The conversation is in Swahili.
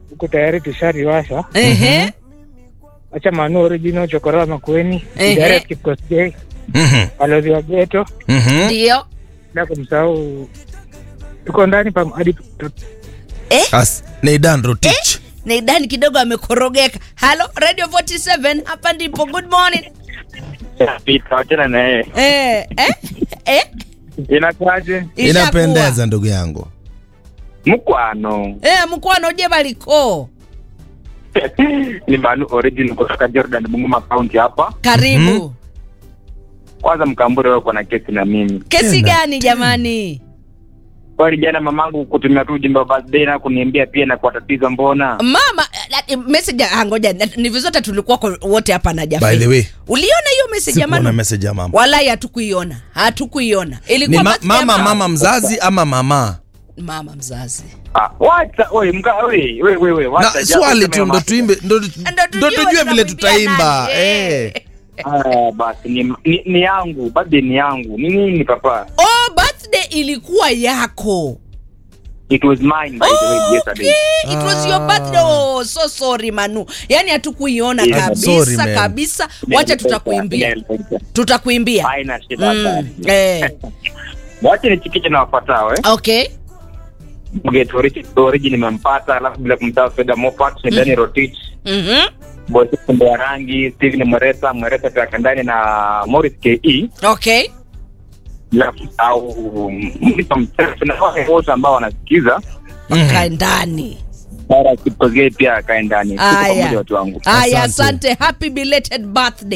huko tayari tushariwasha. Ehe. Acha Manu original chokora Makueni, Ehe. Direct Kipkosgei, Mhm. Balozi wa Geto, Mhm. Ndio. bila kumsahau tuko ndani pa hadi As Neidan Rotich. Neidani kidogo amekorogeka. Halo, Radio 47 hapa ndipo. Good morning. Pita wachana na yeye. Eh, eh, eh. Inakuaje? Ishakuwa. Inapendeza ndugu yangu. Mkwano. Eh, mkwano je baliko. Ni Manu original kutoka Jordan Bungoma County hapa. Karibu. Kwanza mkambure wako na kesi na mimi. Kesi Tena, gani jamani? Kwani jana mamangu kutumia tu ujumbe wa birthday na kuniambia pia na kwa tatizo mbona? Mama, eh, eh, message ah, ngoja eh, ni vizuri tulikuwa kwa- wote hapa na Jafet. By the way, Uliona hiyo message ya sikuona Manu? message ya mama. Wallahi hatukuiona. Hatukuiona. Ni Ilikuwa ma birthday ya mama mama mzazi ama mama? mama mzazi. Ah, wacha oi mga oi we we we Na wacha. swali tu ndo tuimbe ndo Ndo ndo tujue tujue vile tunamwimbia tutaimba. nani, eh. Eh. Ah, basi ni, ni, ni yangu birthday ni yangu. Ni nini papa? Oh, birthday ilikuwa yako. It was mine by the way yesterday. Okay, it was your birthday. Oh, so sorry Manu. Yaani hatukuiona Yeah, kabisa sorry, man. kabisa. Wacha tutakuimbia. Tutakuimbia. Haina shida Mm. basi. Eh. Wacha nichikiche na wafuatao eh. Okay. Get origin nimempata, alafu bila kumsahau Feda Moffat, ni Dani Rotich, Mhm. Bosi Kumbe wa Rangi, Steven Mweresa, Mweresa pia kandani na Morris KE, Okay. bila kumsahau Mlisa Mchefu na wale wote ambao wanasikiza. Kae ndani. Bara Kipkosgei pia akae ndani. Tuko Aya. pamoja watu wangu. Aya, Asante. asante. Happy belated birthday.